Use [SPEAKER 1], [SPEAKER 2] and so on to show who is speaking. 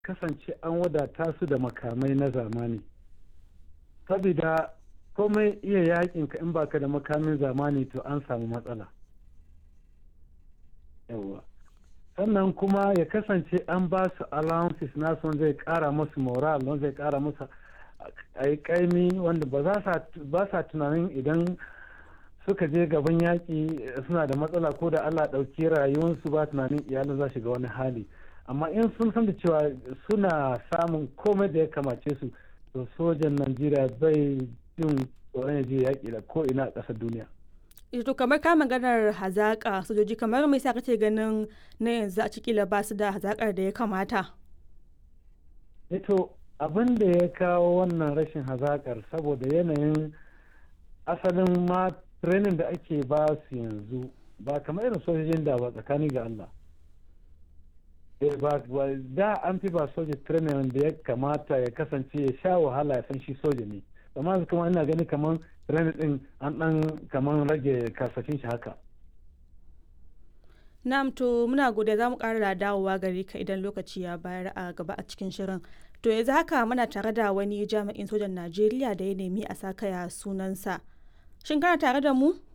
[SPEAKER 1] kasance an wadata su da makamai na zamani saboda komai iya yakin ka in baka da makamin zamani to an samu matsala yawa sannan kuma ya kasance an ba su allowances nasu zai kara musu moral wanda zai kara musu a yi kaimi wanda ba sa tunanin idan suka je gaban yaƙi suna da matsala ko da allah ɗauki rayuwarsu ba tunanin iyalin za shiga wani hali amma in sun san da cewa suna samun komai da ya kamace su to sojan najeriya bai jin tsoron ya je yaƙi da ko ina a ƙasar duniya
[SPEAKER 2] to kamar ka maganar hazaƙa sojoji kamar mai sa kace ganin na yanzu a cikila ba su da hazaƙar da ya kamata
[SPEAKER 1] to abin da ya kawo wannan rashin hazaƙar saboda yanayin asalin ma training da ake ba su yanzu ba kamar irin sojojin da ba tsakani ga Allah da an fi ba soja training da ya kamata ya kasance ya sha wahala ya san shi soja ne amma kuma ina gani kamar training din an dan kamar rage kasafin shi haka
[SPEAKER 2] Na'am to muna gode za mu ƙara da dawowa gare ka idan lokaci ya bayar a gaba a cikin shirin. To yanzu haka muna tare da wani jami'in sojan Najeriya da ya nemi a sakaya sunansa. Shin kana tare da mu?